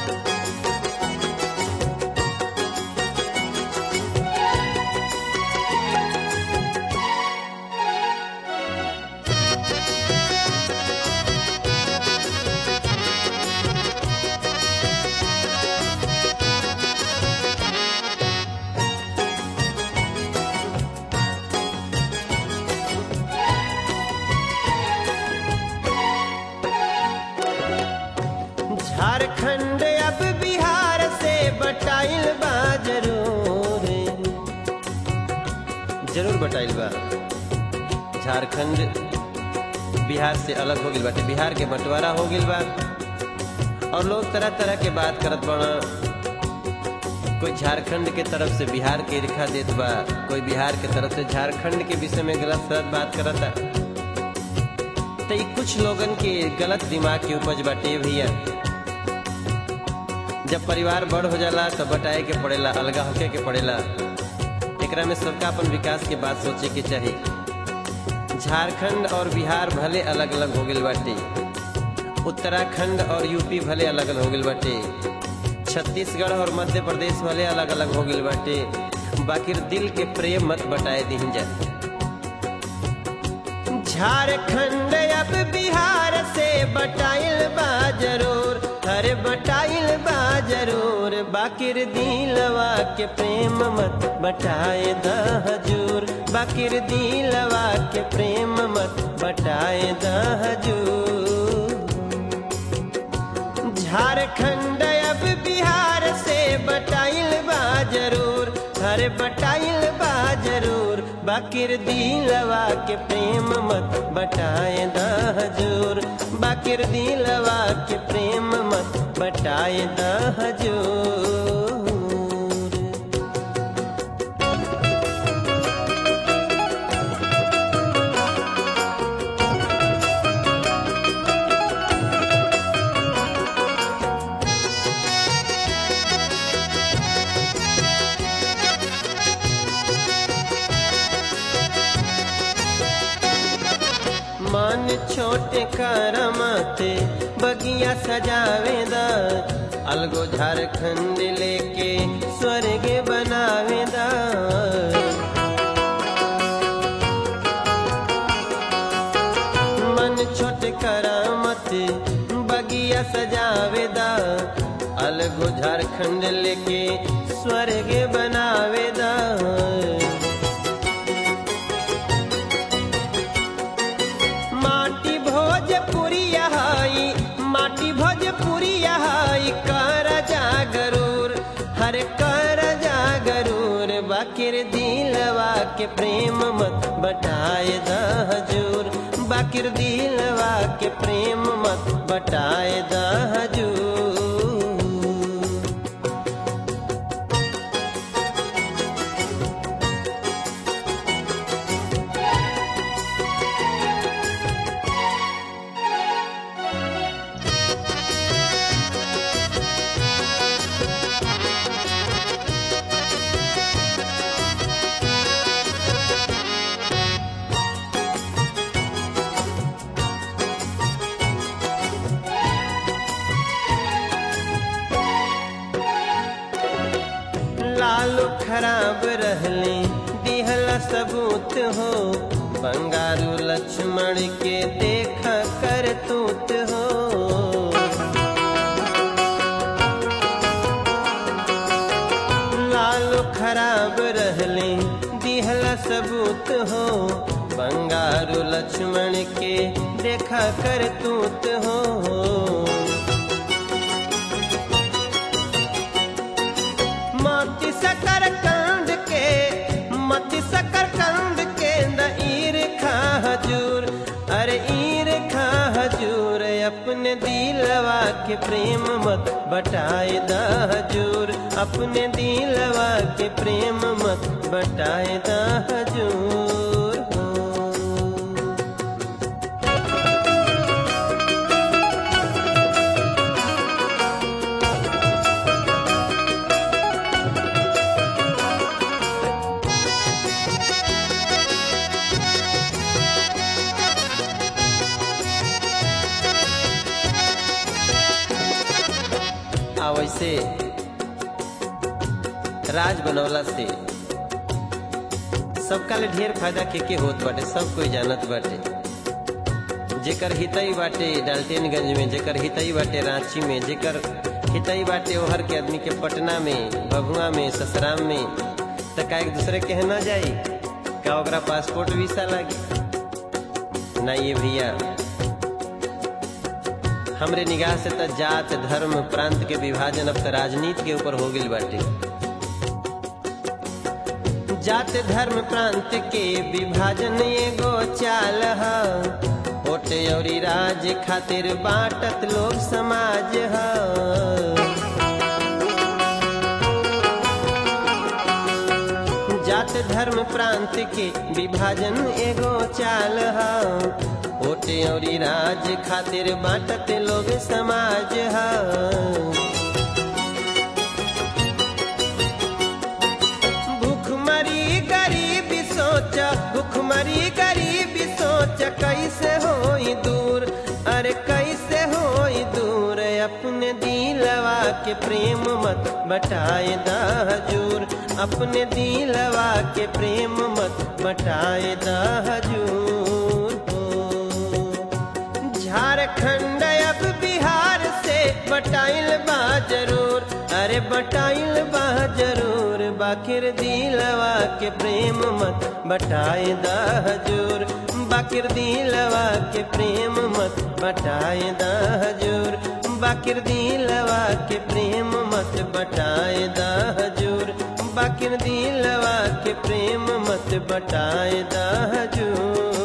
झारखंड अब बिहार से बटाइल बा जरूर जरूर बटाइल बा झारखंड बिहार से अलग हो गइल बाटे बिहार के बंटवारा हो गइल बा और लोग तरह तरह के बात करत बड़ा कोई झारखंड के तरफ से बिहार के रेखा देत बा कोई बिहार के तरफ से झारखंड के विषय में गलत सलत बात करता तो ई कुछ लोगन के गलत दिमाग की उपज बाटे भैया जब परिवार बड़ हो जाला तो बटाए के पड़ेला अलगा होके के पड़ेला एकरा में सबका अपन विकास के बात सोचे के चाही झारखंड और बिहार भले अलग अलग हो गइल बाटे उत्तराखंड और यूपी भले अलग अलग हो गइल बाटे छत्तीसगढ़ और मध्य प्रदेश भले अलग अलग हो गइल बाटे बाकी दिल के प्रेम मत बटाए दीन जा झारखंड अब बिहार से बटाइल बा जरूर अरे बटाइल बा जरूर बाकिर दिलवा के प्रेम मत बटाए द हजूर बाकिर दिलवा के प्रेम मत बटाए द हजूर झारखंड अब बिहार से बटाइल बा जरूर अरे बटाइल बा जरूर बाकिर दिलवा के प्रेम मत बटाए द हजूर बाकिर दिलवा के प्रेम मत बटाए द हजूर मन छोटे करमते बगिया सजावेदा अलगो झारखंड लेके स्वर्ग बनावेदा मन छोटे करामते बगिया सजावेदा अलगो झारखंड लेके स्वर्ग बनावेदा माटी भोजपुरी हाई माटी भोजपुरी हाई कर जागरूर हर कर जागरूर बाकिर दिलवा के प्रेम मत बटाए द हजूर बाकिर दिलवा के प्रेम मत बटाए द हजूर लालू खराब रहले दिहला सबूत हो बंगारू लक्ष्मण के देखा कर तूत हो लालू खराब रहले दिहला सबूत हो बंगारू लक्ष्मण के देखा कर तूत हो मति सकर कंड के मति सकर कंड के द ईर खा हजूर अरे ईर खा हजूर अपने दिलवा के प्रेम मत बटाए द हजूर अपने दिलवा के प्रेम मत बटाए द हजूर हो आ वैसे राज बनौला से सबका ले ढेर फायदा के के होत बाटे सब कोई जानत बाटे जेकर हितई बाटे डाल्टेनगंज में जेकर हितई बाटे रांची में जेकर हितई बाटे ओहर के आदमी के पटना में भभुआ में ससराम में त का एक दूसरे के ना जाई का ओकरा पासपोर्ट वीसा लागी ना ये भैया हमरे निगाह से त जात धर्म प्रांत के विभाजन अब त राजनीति के ऊपर हो गइल बाटे जात धर्म प्रांत के विभाजन एगो चाल ह ओटे औरी राज खातिर बाटत लोग समाज ह जात धर्म प्रांत के विभाजन एगो चाल ह ओटे औरी राज खातिर बाटत लोग समाज ह भूखमरी गरीबी सोच भूखमरी गरीबी सोच कैसे होई दूर अरे कैसे होई दूर अपने दिलवा के प्रेम मत बटाए दा हजूर अपने दिलवा के प्रेम मत बटाए दा हजूर हो झारखंड अब बिहार से बटाइल बा जरूर अरे बटाइल बा जरूर बाकिर दिलवा के प्रेम मत बटाए दा हजूर बाकिर दिलवा के प्रेम मत बटाए दा हजूर बाकिर दिलवा के प्रेम मत बटाए दा हजूर बाकिर दिलवा के प्रेम मत बटाए दा हजूर